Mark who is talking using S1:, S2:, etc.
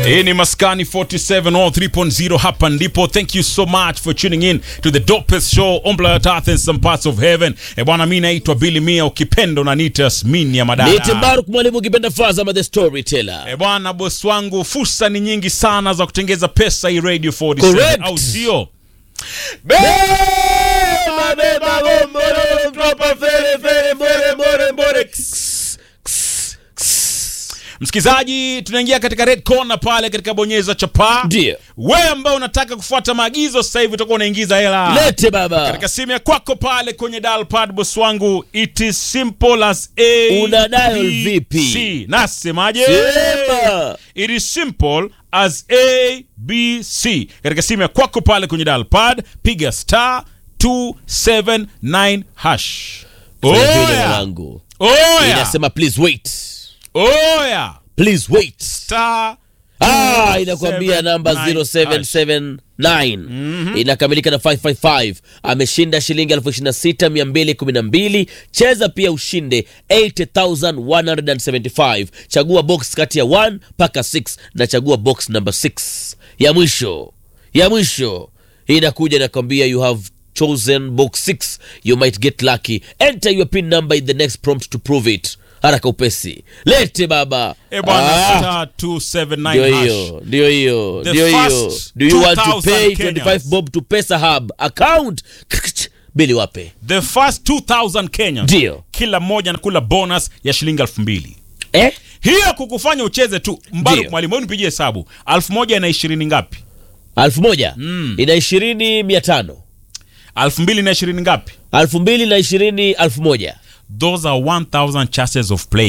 S1: Hii ni Maskani 47 all 3.0 hapa ndipo. Thank you so much for tuning in to the dopest show on planet Earth and some parts of heaven. E bwana, mimi naitwa Billy Mia, ukipenda unaniita Yasmin ya
S2: Niite
S1: madada.
S2: Baruk mwalimu ukipenda Faza ama the storyteller.
S1: E bwana, boss wangu, fursa ni nyingi sana za kutengeza pesa hii Radio 47
S2: Correct.
S1: au sio?
S2: Beba, beba, gomboro, tropa, fere, fere, mbore, mbore, mbore. Ks, ks, ks.
S1: Msikizaji, tunaingia katika red corner pale katika bonyeza chapa.
S2: Ndio.
S1: Wewe ambao unataka kufuata maagizo sasa hivi utakuwa unaingiza hela.
S2: Lete baba.
S1: katika simu ya kwako pale kwenye dial pad boss wangu it is simple as a
S2: Una dial
S1: B,
S2: vipi?
S1: C. nasemaje
S2: Sema.
S1: it is simple as a b c katika simu ya kwako pale kwenye dial pad piga star 279 hash
S2: Fanya vile
S1: oya
S2: mwanangu.
S1: oya
S2: Inasema please wait.
S1: oya
S2: Please wait.
S1: star
S2: Ah, inakwambia namba
S1: 279
S2: 0779 inakamilika na 555 ameshinda shilingi 26212 cheza pia ushinde 80175 chagua box kati ya 1 mpaka 6 na chagua box number 6 ya mwisho ya mwisho inakuja inakwambia you have chosen box 6 you might get lucky enter your pin number in the next prompt to prove it haraka upesi lete baba
S1: e bwana
S2: Ah.
S1: star
S2: ndio
S1: 279 hash
S2: hiyo ndio hiyo
S1: The
S2: ndio hiyo
S1: first
S2: do you want to
S1: 2,000
S2: pay
S1: Kenyans.
S2: 25 bob to pesa hub account bili wape
S1: the first 2000 Kenyans
S2: Ndio.
S1: kila mmoja anakula bonus ya shilingi elfu mbili
S2: eh
S1: hiyo kukufanya ucheze tu mbaru
S2: Ndio.
S1: mwalimu hebu nipigie hesabu elfu moja na ishirini ngapi
S2: alfu moja ina ishirini mia tano
S1: elfu mbili na ishirini ngapi
S2: alfu mbili na ishirini alfu moja
S1: those are 1000 chances of play